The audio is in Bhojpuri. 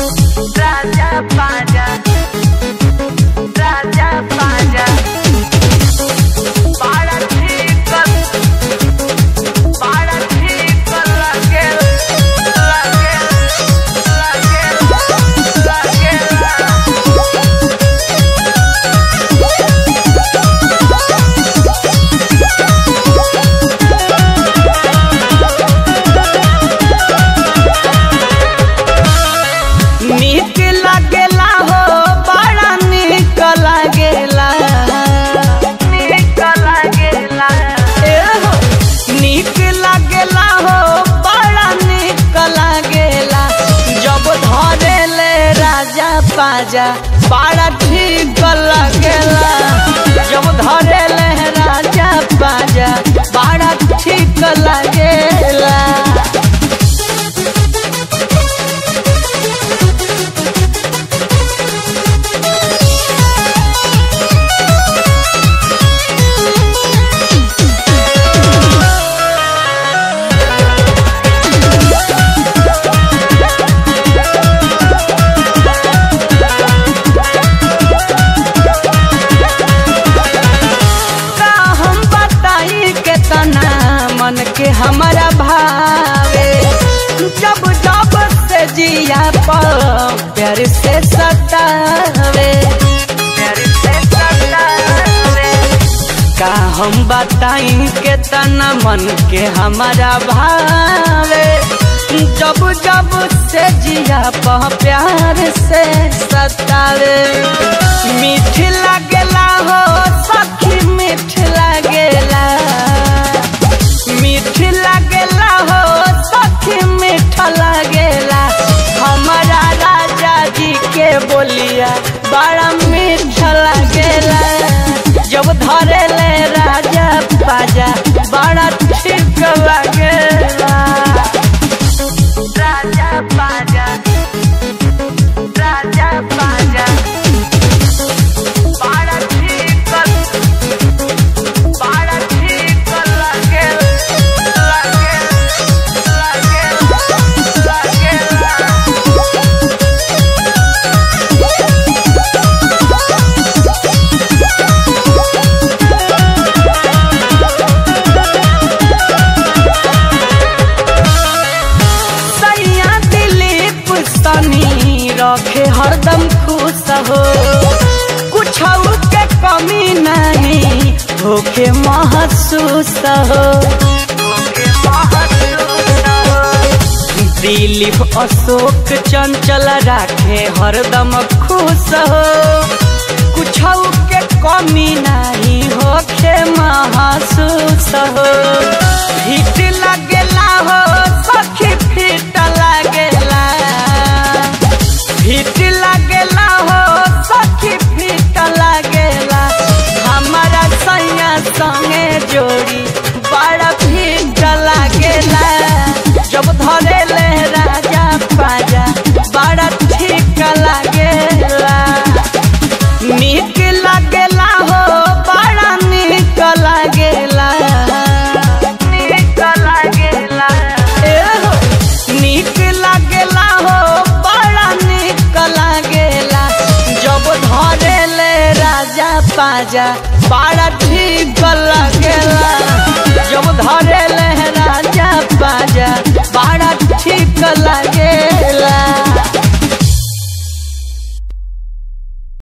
Raja Paja Raja Paja Para chicos Para chicos Raquel Raquel Raquel Raquel नीक लागेला हो बड़ा नीक लागेला नीक लागेला ए हो नीक लागेला हो बड़ा नीक लागेला जब धरे ले राजा पाजा बड़ा ठीक लागेला जब धरे ले राजा पाजा बड़ा ठीक लागेला का हम बताई के तना मन के हमारा भावे जब जब से जिया पर प्यार से सतावे प्यार से सतावे का हम बताई के तना मन के हमारा भावे जब जब से जिया पर प्यार से सतावे मीठ लागेला हो सखी मीठ लागेला मीठ लागेला हो सखी मीठ लागेला हमारा राजा जी के बोलिया बड़ा मीठ लागेला जब धरे ले राजा पाजा बड़ा ठीक लागेला राजा पाजा राजा पाजा बड़ा ठीक बड़ा ठीक लागेल लागेल लागेल लागेल सैया दिलीप सनी रखे हरदम खुश हो कुछ के कमी नहीं होके महसूस हो दिलीप अशोक चंचल राखे हरदम खुश हो कुछ के कमी नहीं होके महसूस हो हिट लगेला हो सखी फिट लगेला फिट लगेला हो सखी फिट लगेला हमारा सैया संगे जोड़ी बड़ा फिट लगेला जब धरे ले राजा पाजा बड़ा ठीक लगेला नीक लागेला हो बड़ा नीक लागेला नीक लागेला ए हो नीक लागेला हो बड़ा नीक लागेला जब धरे ले राजा पाजा बड़ा ठीक लागेला जब धरे ले राजा पाजा बड़ा ठीक लागे